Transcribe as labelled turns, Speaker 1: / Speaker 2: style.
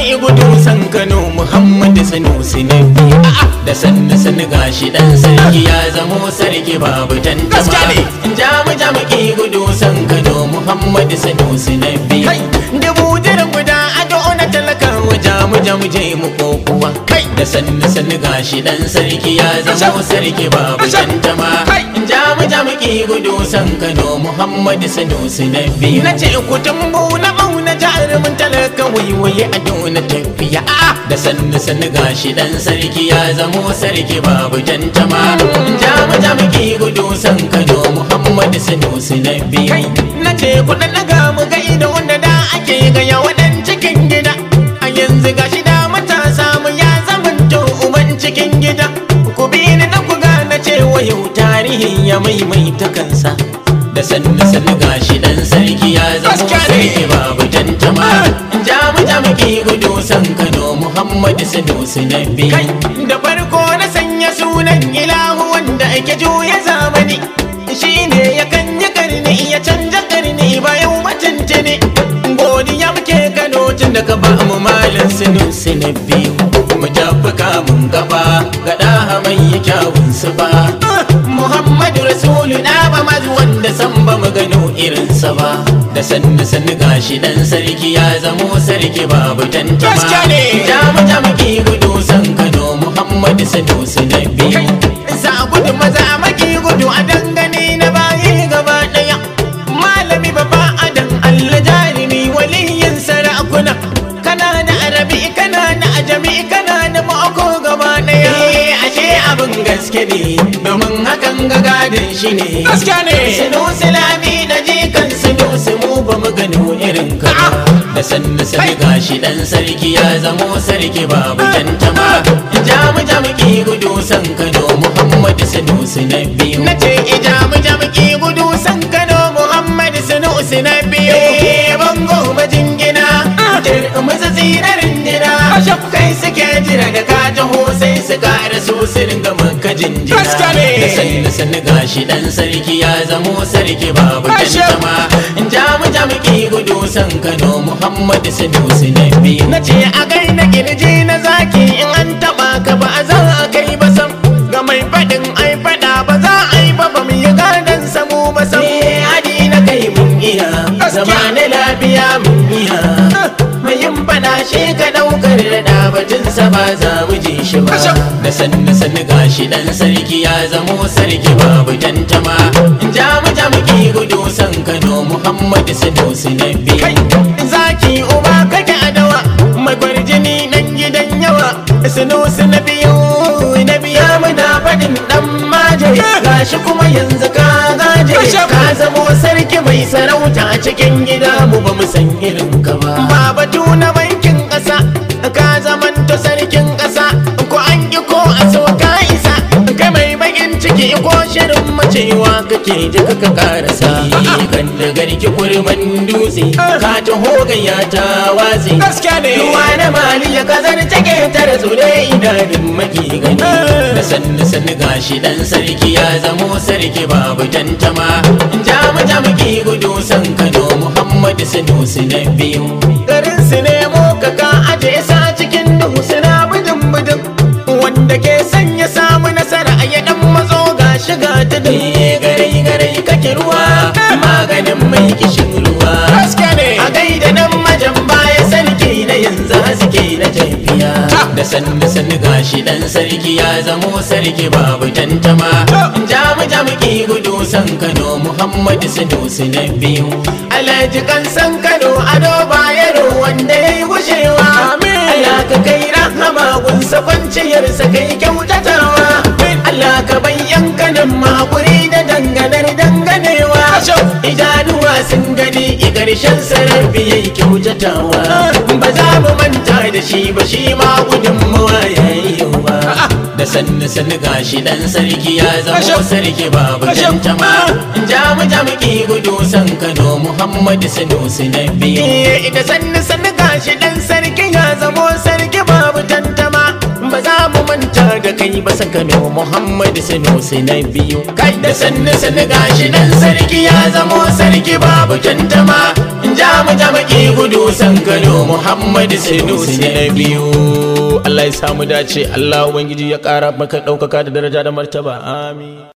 Speaker 1: maki gudu san Kano Muhammadu Sanusi na biyu da sannu sannu gashi dan sarki ya zamo sarki babu tantama
Speaker 2: Gaskiya ne.
Speaker 1: jamu jamu ki gudu san Kano Muhammadu Sanusi na biyu
Speaker 2: Kai.
Speaker 1: dubu jiran guda ado na talakawa jamu jamu je mu kokuwa
Speaker 2: Kai.
Speaker 1: da sannu sannu gashi dan sarki ya zamo
Speaker 2: Asham.
Speaker 1: sarki babu
Speaker 2: Asham.
Speaker 1: tantama
Speaker 2: Kai.
Speaker 1: jamu jamu ki gudu san Kano Muhammadu Sanusi na biyu na ce ku tambu na mauna jarumin talaka waiwaye a dona tafiya da sannu sannu gashi dan sarki ya zamo sarki babu tantama jamu jamu ki gudu san Kano Muhammadu Sanusi na biyu na ce ku dan daga mu ga ido wanda da ake ga yawan cikin gida a yanzu gashi da matasa mu ya zamanto uban cikin gida ku bi ni dan ku gane cewa yau tarihin ya maimaita kansa da sannu sannu gashi dan sarki ya zamo
Speaker 2: Gaskiya ne.
Speaker 1: sarki babu tantama jamu jamu ki gudu san Kano Muhammadu Sanusi na biyu
Speaker 2: Kai.
Speaker 1: da farko na sanya sunan ilahu wanda ake juya zamani shine ya kanya karni ya canja karni bayan mutunci ne godiya muke Kano tun da ka ba mu malin Sanusi na biyu mu tafi kamun gaba ga daha mai kyawun su ba Muhammadu Rasulu na ba mazu wanda san ba mu gano irinsa ba da sannu sannu gashi dan sarki ya zamo sarki babu tantama
Speaker 2: Gaskiya ne.
Speaker 1: jamu jamu ki gudu san Kano Muhammadu Sanusi na biyu za gudu maza maki gudu a dangane na bayi gaba daya malami babba adan Allah jarimi waliyin sarakuna kana da arabi kana da ajami kana da mako gaba daya ashe abin gaske ne domin hakan ga gadin shi ne
Speaker 2: Gaskiya ne.
Speaker 1: Sanusi lami da jikan Sanusi mu ba mu gano irin ka ba. da sannu sannu gashi dan sarki ya zamo sarki babu tantama jamu jamu ki gudu san Kano Muhammadu Sanusi na biyu nace jamu jamu ki gudu san Kano Muhammadu Sanusi na biyu bango majingina maza tsirarin jina
Speaker 2: Asham.
Speaker 1: kai suke jira da ka taho sai su kara so su ringa maka jinjina
Speaker 2: Gaskiya ne.
Speaker 1: da sannu sannu gashi dan sarki ya zamo sarki babu
Speaker 2: Asham.
Speaker 1: tantama jamu jamu ki gudu san Kano Muhammadu Sanusi na biyu na ce a gai na kirji na zaki in an taba ka ba a za a kai ba sam ga mai faɗin ai faɗa ba za a yi ba ba mu yi gadon samu ba sam hadi na kai mun iya zama na lafiya mun iya mai yin faɗa shi ka ɗaukar da batunsa ba za mu ji shi ba
Speaker 2: Asham.
Speaker 1: da sannu sannu gashi dan sarki ya zamo sarki babu tantama jamu jamu ki gudu san Kano Muhammadu Sanusi na
Speaker 2: Kai.
Speaker 1: biyu zaki uba kake adawa mai kwarjini nan gidan yawa Sanusi na biyu na biya muna faɗin dan maje gashi kuma yanzu ka gaje
Speaker 2: Asham.
Speaker 1: ka zamo sarki mai sarauta a cikin gida mu ba mu san irin ka ba ba batu na bankin ƙasa ka zamanta sarkin ƙasa ko an ki ko a so ka isa kai mai bakin ciki ko shirin macewa kake ji ka karasa kan da garki kurman dutse ka taho gayya ta watse
Speaker 2: Gaskiya ne.
Speaker 1: ruwa na mali ya kazar take tare tsure idanun maki gani da sannu sannu gashi dan sarki ya zamo sarki babu tantama jamu jamu ki gudu san Kano Muhammadu Sanusi na biyu garin su nemo ka ka aje sa cikin duhu suna bidin bidin wanda ke sanya samu nasara a ya dan matso ga shiga ta da garai garai kake ruwa maganin mai kishin ruwa
Speaker 2: Gaskiya ne.
Speaker 1: a gaida nan majan baya sarki na yanzu haske na tafiya da sannu sannu gashi dan sarki ya zamo sarki babu tantama jamu jamu ki gudu san Kano Muhammadu Sanusi na biyu Alhaji kan san Kano ado bayero wanda yayi gushewa
Speaker 2: Amin.
Speaker 1: Allah ka kai rahama gunsa kwanciyarsa kai kyautatawa Allah ka bayyan kanan makuri da danganar danganewa
Speaker 2: Asham.
Speaker 1: idanuwa sun gani i ƙarshen sarrafi ya yi kyautatawa ba za mu manta da shi ba shi ma gudunmawa ya yi yawa da sannu sannu gashi dan sarki ya zamo
Speaker 2: Asham.
Speaker 1: sarki babu
Speaker 2: Asham.
Speaker 1: tantama jamu jamu ki gudu san Kano Muhammadu Sanusi na biyu da sannu sannu gashi dan sarki ya zamo sarki babu tantama ba za mu manta da kai ba san kano muhammad sanusi na biyu kai da sannu sannu gashi nan sarki ya zamo sarki babu tantama ja mu jamaki gudu san kano muhammad sanusi na biyu Allah ya samu dace Allah ubangiji ya kara maka ɗaukaka da daraja da martaba amin